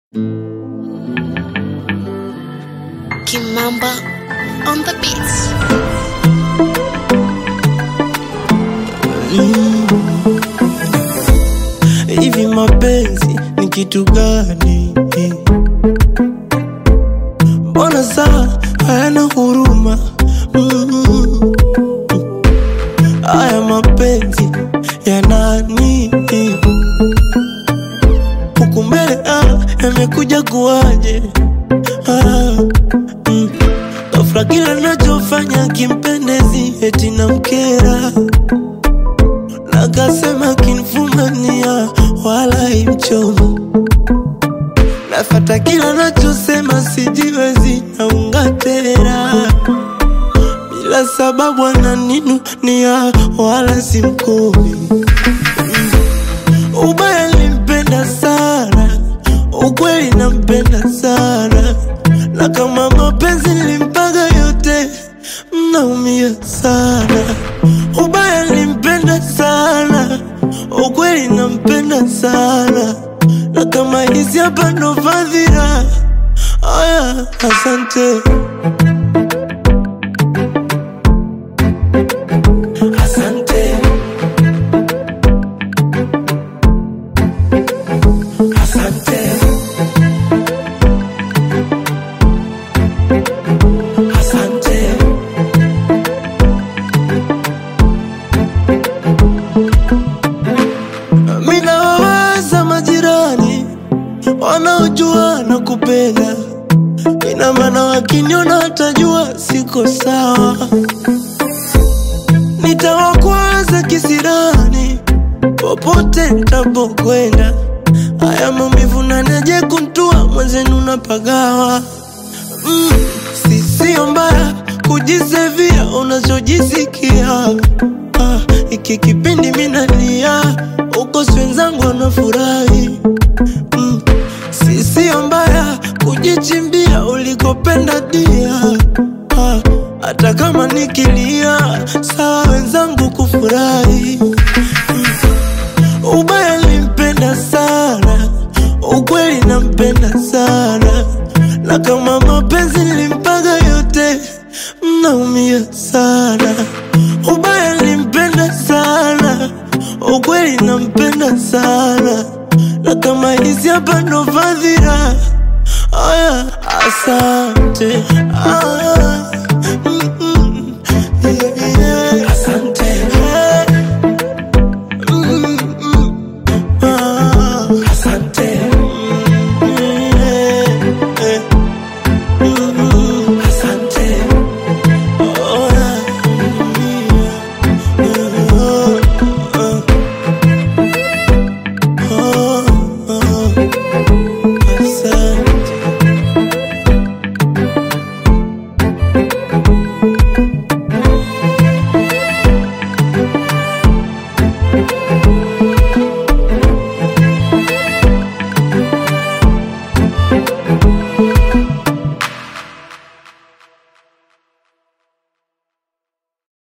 Kimamba on the beats. Hivi mapenzi ni kitu gani? Mbona saa hayana huruma? Mm. Haya mapenzi ya nani? Huku mbele ah, yamekuja kuwaje? Ah, mm. Ghafla kila nachofanya kimpendezi eti na mkera Nakasema kinfumania wala imchomo Nafata kila nachosema sijiwezi naunga tena Bila sababu ananinunia wala simkumi Ubaya limpenda sana Ukweli nampenda sana Na kama mapenzi nilimpaga yote Mnaumia sana Ubaya nilimpenda sana Ukweli nampenda sana Na kama hizi hapa ndo fadhila Aya, asante Asante Asante Asante Mina wawaza majirani wanaojua na kupenda, ina maana wakiniona watajua siko sawa. Nitawakwaza kisirani popote nitapokwenda, haya maumivu naneje kuntua mwenzenu napagawa. Mm, si sio mbaya kujisevia unachojisikia. Ah, iki kipindi minalia uko si wenzangu wanafurahi. Mm, si sio mbaya kujichimbia ulikopenda dia. Ah, hata kama nikilia sawa wenzangu kufurahi. Mm, ubaya limpenda sana, ukweli nampenda sana, na kama mapenzi nilimpaga yote, mnaumia sana. Ubaya nilimpenda sana, ukweli nampenda sana, na kama hizi hapa ndo fadhila. Aya, asante. Aya.